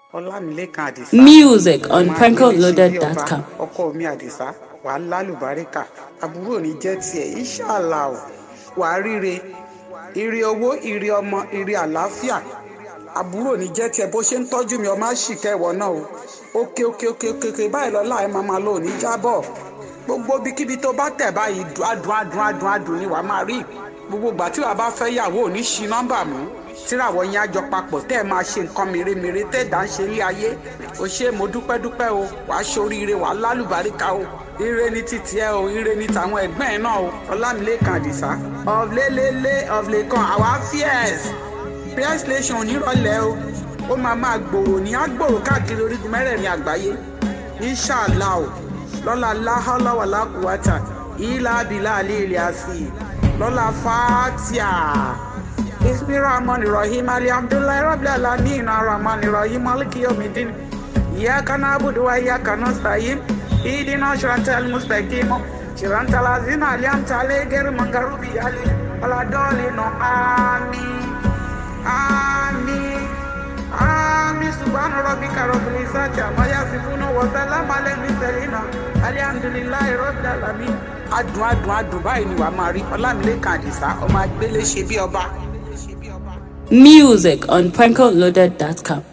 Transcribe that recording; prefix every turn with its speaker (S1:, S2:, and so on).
S1: ọlámilẹ́kan àdìsá
S2: Music on
S1: ọmọ
S2: prankoloaded.com.
S1: adélèsí ọkọ mi àdìsá wàá lálùbáríkà àbúrò ní jẹ́ tiẹ̀ ìṣàlà ò wàá ríre ire owó ire ọmọ ire àlàáfíà àbúrò ní jẹ́ tiẹ̀ bó ṣe ń tọ́jú mi ọmọ àṣìkẹ́ ìwọ náà o òkè òkè òkè òkè òkè báyìí lọ́la ẹ̀ máa máa lò ní jábọ̀ gbogbo ibikíbi tó bá tẹ̀ báyìí dùn adùn adùn adùn adùn ni wàá máa rí gbogbo ìgbà tí wàá bá fẹ́ yàwó ò ní ṣi nọ́mbà mú tíràwọ̀ yẹn àjọ papọ̀ tẹ́ ẹ máa ṣe nǹkan mèremère tẹ́ ẹ̀dá ń ṣe ilé ayé o ṣe mo dúpẹ́ dúpẹ́ o wàá ṣoríire wàá lálùbáríkà o ire ni títí ẹ o ire ni tàwọn ẹgbẹ́ ẹ náà o ọlámilẹ́kan àdìsá ọ̀lẹ́lẹ́lẹ́ ọ̀lẹ́kan àwa fíẹ́s prayer station onírọ̀lẹ́ o ó máa máa gbòòrò ní àgbòòrò káàkiri orígun mẹ́rẹ̀ẹ̀rin àgbáyé inṣàlá o lọ́la láhọ́láwàlá kùwátà ìlà abilà àlẹ́ ilẹ̀ àfi lọ́la fàtíà ismi rahman rahim alhamdulilayi rabbil alamin rahman rahim maliki yomidin iyaka na'budu wa iyaka nasta'in idina shiratal mustaqim shiratal ladzina an'amta alayhim ghayril maghdubi alayhim waladdallin amin amin amin subhana rabbika rabbil izzati amma yasifun wa salamun alal mursalin alhamdulilayi rabbil alamin adùn adùn adùn báyìí ni wàá máa rí ọlámilẹ́kan àdìsá ọmọ agbélé ṣe bí ọba.
S2: Music on prankoloaded.com.